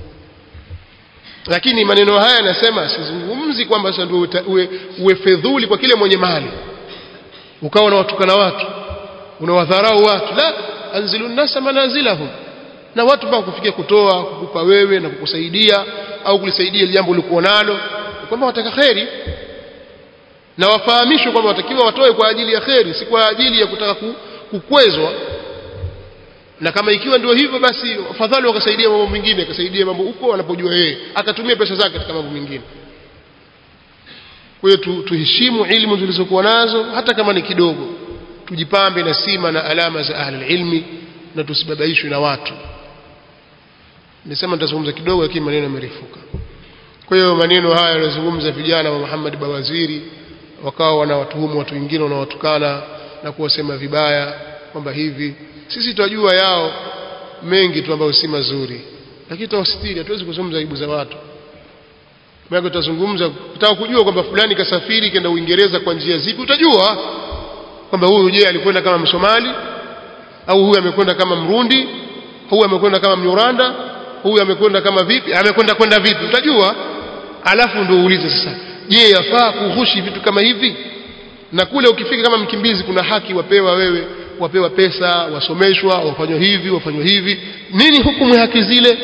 lakini maneno haya nasema sizungumzi kwamba sasa ndio uwe, uwe fedhuli kwa kile mwenye mali ukawa unawatukana watu unawadharau watu la anzilu nasa manazilahum na watu mpaka kufikia kutoa kukupa wewe na kukusaidia au kulisaidia jambo ulikuwa nalo kwamba wataka kheri na wafahamishwe kwamba watakiwa watoe kwa ajili ya kheri si kwa ajili ya kutaka kukwezwa na kama ikiwa ndio hivyo basi afadhali wakasaidia mambo mengine akasaidia mambo huko anapojua yeye akatumia pesa zake katika mambo mengine kwa hiyo tu, tuheshimu ilmu tulizokuwa nazo hata kama ni kidogo tujipambe na sima na alama za ahli ilmi na tusibabaishwe na watu nimesema nitazungumza kidogo lakini maneno yamerefuka kwa hiyo maneno haya yanazungumza vijana wa Muhammad Bawaziri wakawa wanawatuhumu watu wengine wanawatukana na kuwasema vibaya kwamba hivi sisi tunajua yao mengi tu ambayo si mazuri lakini tutawasitiri hatuwezi kuzungumza aibu za watu maana tutazungumza utaka kujua kwamba fulani kasafiri kenda Uingereza kwa njia zipi utajua kwamba huyu je alikwenda kama Msomali au huyu amekwenda kama Mrundi huyu amekwenda kama Mnyuranda huyu amekwenda kama vipi amekwenda kwenda vipi utajua alafu ndio uulize sasa je yafaa kuhushi vitu kama hivi na kule ukifika kama mkimbizi kuna haki wapewa wewe wapewa pesa wasomeshwa wafanywa hivi wafanywa hivi nini hukumu ya haki zile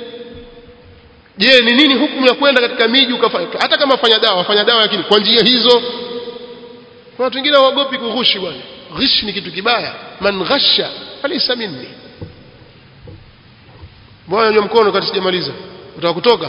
je ni nini hukumu ya kwenda katika miji ukafanya hata kama fanya dawa wafanya dawa lakini kwa njia hizo watu wengine waogopi kughushi bwana ghish ni kitu kibaya man ghasha falaysa minni bwana nywa mkono kati sijamaliza utaka kutoka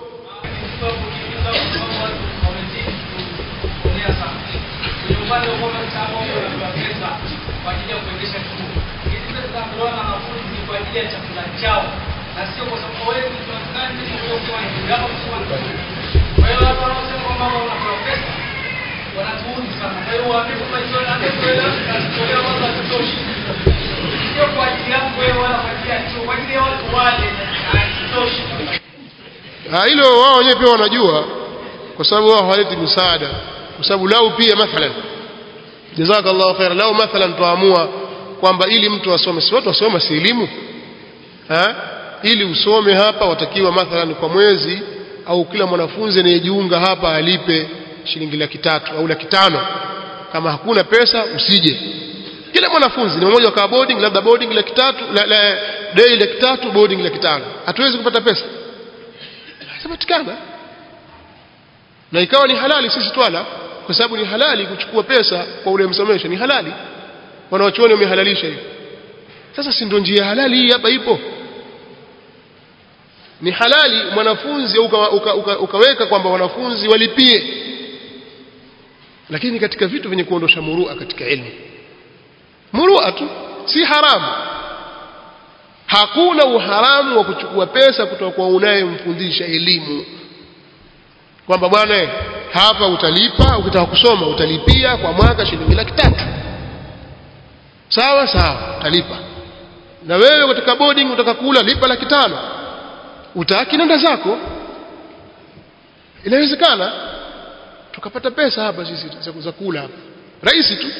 upande wa kwamba mtaala wao unapewa pesa kwa ajili ya kuendesha chuo. Hizi pesa zinatolewa na wanafunzi kwa ajili ya chakula chao na sio kwa sababu wewe ni tunafanya nini kwa kwa hiyo hapo kusema nzuri. Kwa hiyo watu wanaosema kwamba wao wanapewa pesa wanatuudhi sana. Kwa hiyo waambie kwamba hizo na pesa na zitolewa watu watoshi. Sio kwa ajili yako wewe wala kwa ajili ya chuo, kwa ajili ya watu wale haitoshi. Ah, hilo wao wenyewe pia wanajua kwa sababu wao hawaleti msaada kwa sababu lau pia mathalan jazakallahu khair lau mathalan tuamua kwamba ili mtu asome si watu wasoma si elimu ha ili usome hapa watakiwa mathalan kwa mwezi au kila mwanafunzi anayejiunga hapa alipe shilingi laki tatu au laki tano kama hakuna pesa usije kila mwanafunzi ni mmoja kwa boarding labda boarding laki tatu la, la day laki tatu boarding laki tano hatuwezi kupata pesa hazipatikana na ikawa ni halali sisi twala kwa sababu ni halali kuchukua pesa kwa ule msomesha ni halali wanawachuoni wamehalalisha hiyo sasa si ndio njia halali hii hapa ipo ni halali mwanafunzi uka, uka, uka, ukaweka kwamba wanafunzi walipie lakini katika vitu vyenye kuondosha murua katika elimu murua tu si haramu hakuna uharamu wa kuchukua pesa kutoka kwa unayemfundisha elimu kwamba bwana hapa utalipa ukitaka kusoma utalipia kwa mwaka shilingi laki tatu sawa sawa utalipa na wewe katika boarding utaka kula lipa laki tano utaki nenda zako inawezekana tukapata pesa hapa sisi za- za kula hapa rahisi tu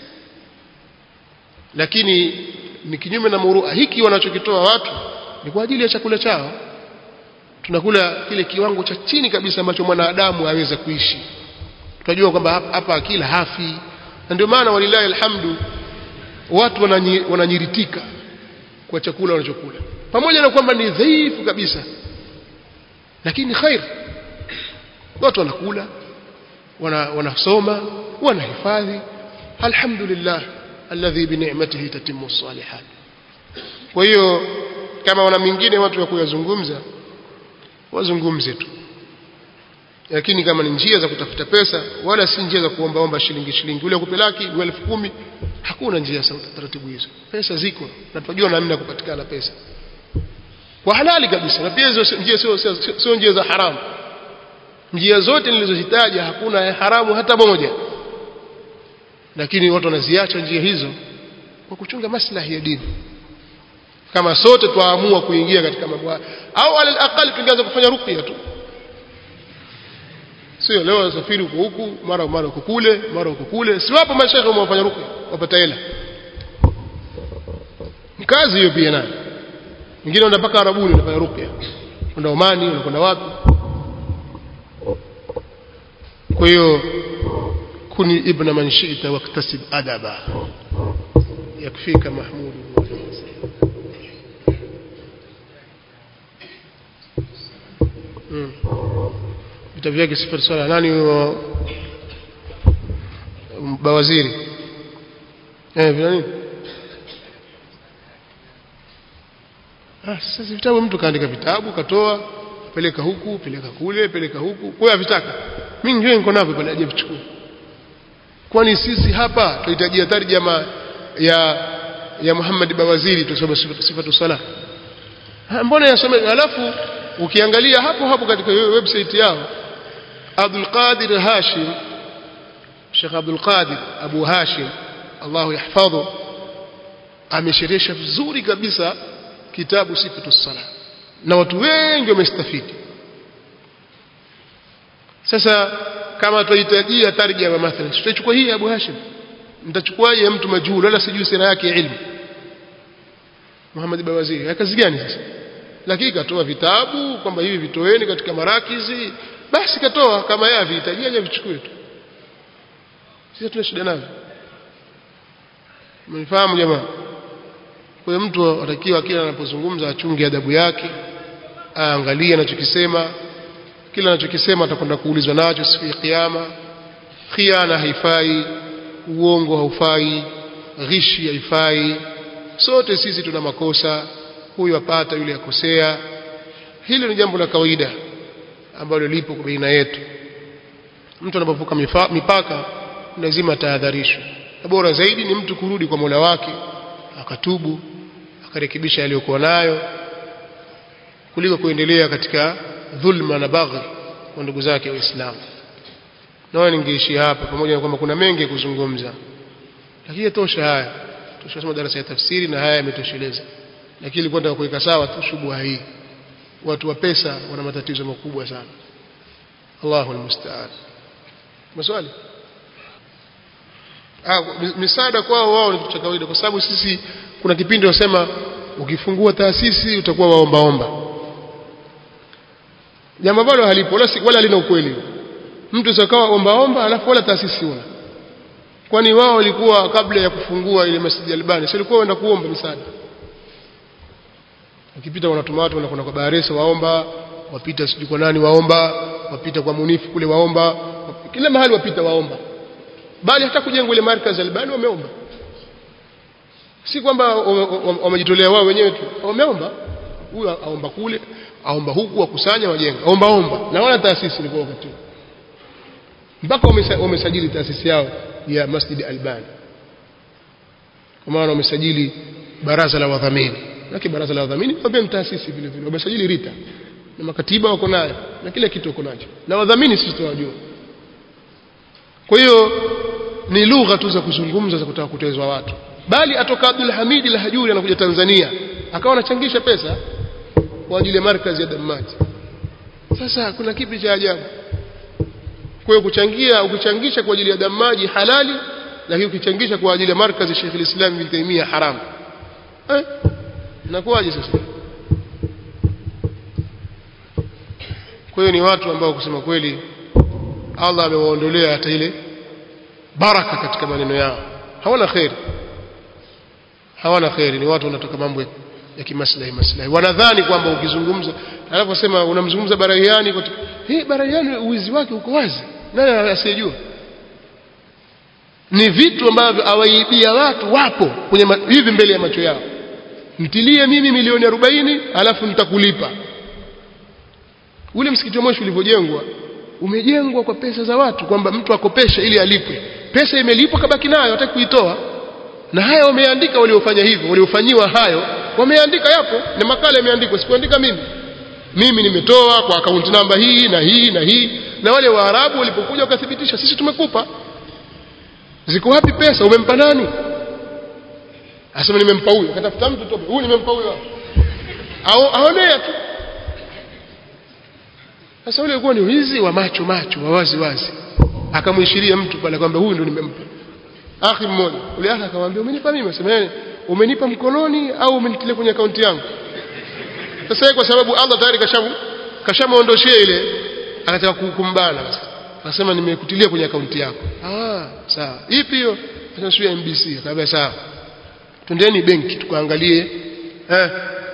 lakini ni kinyume na murua hiki wanachokitoa watu ni kwa ajili ya chakula chao tunakula kile kiwango cha chini kabisa ambacho mwanadamu aweza kuishi tunajua kwamba hapa- hapa akila hafi na ndio maana walilahi alhamdu watu wananyi- wananyiritika kwa chakula wanachokula pamoja na kwamba ni dhaifu kabisa lakini khair watu wanakula wana, wanasoma wanahifadhi alhamdulillah alladhi bi ni'matihi tatimmu salihat kwa hiyo kama wana mingine watu wa kuyazungumza wazungumze tu lakini kama ni njia za kutafuta pesa wala si njia za kuombaomba shilingi shilingi ule kupe laki ule elfu kumi hakuna njia za taratibu hizo pesa ziko na tunajua namna ya kupatikana pesa kwa halali kabisa na pia hizo sio- njia sio sio- sio- sio njia za haramu njia zote nilizozitaja hakuna ya haramu hata moja lakini watu wanaziacha njia hizo kwa kuchunga maslahi ya dini kama sote twaamua kuingia katika mambo haya au alal aqal tungeanza kufanya ruqya tu sio leo wasafiri huko huku mara mara huko kule mara huko kule si wapo mashekhe wamefanya ruqya wapata hela ni kazi hiyo pia nayo wengine wanaenda mpaka Arabuni wanafanya ruqya kwenda Omani wanakwenda wapi kwa hiyo kuni ibna man shi'ta waktasib adaba yakfika mahmud Mm. vitabu vyake sifuri swala nani huyo bawaziri eh vina nini ah sasa vitabu mtu kaandika vitabu katoa peleka huku peleka kule peleka huku kwa avitaka mimi ndio niko navyo pale aje vichukue kwani sisi hapa tunahitajia tarjama ya ya Muhammad Bawaziri tusome sifatu- sifatu sala Ha, mbona yasome alafu ukiangalia hapo hapo katika hiyo website yao Abdul Qadir Hashim Sheikh Abdul Qadir Abu Hashim Allahu yahfadhu amesherehesha vizuri kabisa kitabu sifatu sala na watu wengi wamestafidi sasa kama tuhitajia tarjama mathalan tutachukua hii Abu Hashim mtachukuaje ya mtu majhul wala sijui sira yake ya ilmu Muhammad Bawaziri ya kazi gani sasa lakini katoa vitabu kwamba hivi vitoeni katika marakizi basi katoa kama yeye avihitajia aje vichukue tu sisi tuna shida navyo mnifahamu jamaa kwa hiyo mtu atakiwa kila anapozungumza achunge adabu yake aangalie anachokisema kila anachokisema atakwenda kuulizwa nacho siku ya kiyama khiana haifai uongo haufai ghishi haifai sote sisi tuna makosa huyu apata yule akosea hilo ni jambo la kawaida ambalo lipo baina yetu mtu anapovuka mifa- mipaka lazima tahadharishwe na bora zaidi ni mtu kurudi kwa Mola wake akatubu akarekebisha yaliyokuwa nayo kuliko kuendelea katika dhulma na baghi kwa ndugu zake waislamu naona ningeishi hapa pamoja na kwamba kuna mengi ya kuzungumza lakini tosha haya tushasoma darasa ya tafsiri na haya yametosheleza lakini ilikuwa nataka kuweka sawa tu shubha hii watu wa pesa wana matatizo makubwa sana Allahu almusta'an maswali ah mi- misaada kwao wao ni kitu cha kawaida kwa sababu sisi kuna kipindi wasema ukifungua taasisi utakuwa waombaomba jambo ambalo halipo wala si- wala lina ukweli mtu sakawa ombaomba alafu wala taasisi una kwani wao walikuwa kabla ya kufungua ile Masjid Albani sio walikuwa waenda kuomba misaada ukipita wanatuma watu wanakwenda kwa Baharesa waomba wapita sijui kwa nani waomba wapita kwa Munifu kule waomba wap- kila mahali wapita waomba bali hata kujenga ile markaz Albani wameomba si kwamba wame- wame- wamejitolea wao wenyewe tu wameomba huyu aomba kule aomba huku wakusanya wajenga omba omba na wana taasisi ilikuwa wakati huo mpaka wamesa- wamesajili taasisi yao ya Masjid Albani kwa maana wamesajili baraza la wadhamini lakini baraza la wadhamini pia ni taasisi vile vile wamesajili RITA na makatiba wako nayo na kila kitu wako nacho na wadhamini sisi tunawajua kwa hiyo ni lugha tu za kuzungumza za kutaka kutezwa watu bali atoka Abdul Hamid al-Hajuri anakuja Tanzania akawa anachangisha pesa kwa ajili ya markazi ya Dammati sasa kuna kipi cha ajabu kwa hiyo kuchangia ukichangisha kwa ajili ya damaji halali lakini ukichangisha kwa ajili ya markazi Sheikh al-Islam Ibn Taymiyyah haram eh inakuwaje sasa kwa hiyo ni watu ambao kusema kweli Allah amewaondolea hata ile baraka katika maneno yao hawana khairi hawana khairi ni watu wanatoka mambo ya, ya kimaslahi maslahi wanadhani kwamba ukizungumza anaposema unamzungumza Barahiani kwa hey, Barahiani uwizi wake uko wazi nani asiyejua ni vitu ambavyo awaibia watu wapo kwenye ma, hivi mbele ya macho yao mtilie mimi milioni 40 alafu nitakulipa ule msikiti wa Moshi ulivyojengwa umejengwa kwa pesa za watu kwamba mtu akopeshe ili alipwe pesa imelipwa kabaki nayo hataki kuitoa na haya wameandika waliofanya hivyo waliofanyiwa hayo wameandika yapo na makala yameandikwa sikuandika mimi mimi nimetoa kwa akaunti namba hii na hii na hii na wale waarabu walipokuja wakathibitisha sisi tumekupa ziko wapi pesa umempa nani asema nimempa huyu akatafuta mtu tope huyu nimempa huyu au aonea tu sasa ule ulikuwa ni wizi wa macho macho wa wazi wazi akamwishiria mtu pale kwamba huyu ndo nimempa akhi mmoja ule akhi akamwambia umenipa mimi asema umenipa mkononi au umenitilia kwenye akaunti yangu sasa kwa sababu Allah tayari kashamu kashamuondoshia ile anataka kukumbana basi akasema nimekutilia kwenye akaunti yako ah sawa ipi hiyo sasa MBC akamwambia sawa twendeni benki tukaangalie eh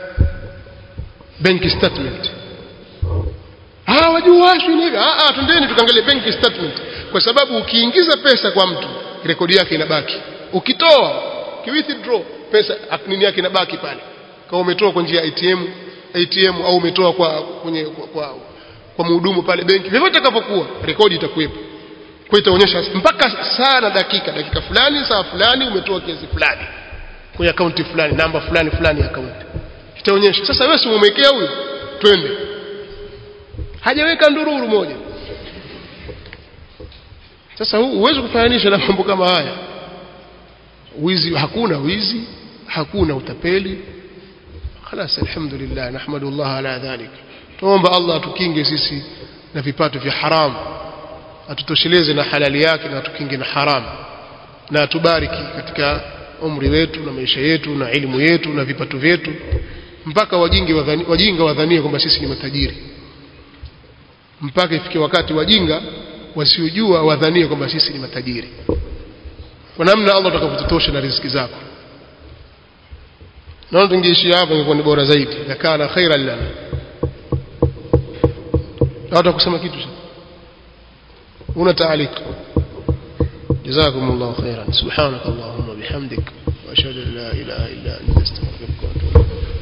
bank statement ah wajua hivi ah ah twendeni tukaangalie bank statement kwa sababu ukiingiza pesa kwa mtu rekodi yake inabaki ukitoa kiwithdraw pesa nini yake inabaki pale kama umetoa kwa njia ya ATM ATM au umetoa kwa kwenye kwa, kwa, kwa mhudumu pale benki vyovyote itakavyokuwa rekodi itakuwepo kwa itaonyesha mpaka saa na dakika dakika fulani saa fulani umetoa kiasi fulani kwenye akaunti fulani namba fulani fulani ya akaunti itaonyesha sasa wewe si umemwekea huyu twende hajaweka ndururu moja sasa huu huwezi kufananisha na mambo kama haya wizi hakuna wizi hakuna utapeli خلاص الحمد لله نحمد الله على ذلك tuomba Allah atukinge sisi na vipato vya haram atutosheleze na halali yake na atukinge na haram na atubariki katika umri wetu na maisha yetu na elimu yetu na vipato vyetu mpaka wajinga wadhani, wajinga wadhanie kwamba sisi ni matajiri mpaka ifike wakati wajinga wasiojua wadhanie kwamba sisi ni matajiri kwa namna Allah atakapotutosha na riziki zako naona tungeishia hapa ingekuwa ni bora zaidi yakana khairan lana watu kusema kitu una taalik جزاكم الله خيرا سبحانك اللهم وبحمدك واشهد ان لا اله الا انت استغفرك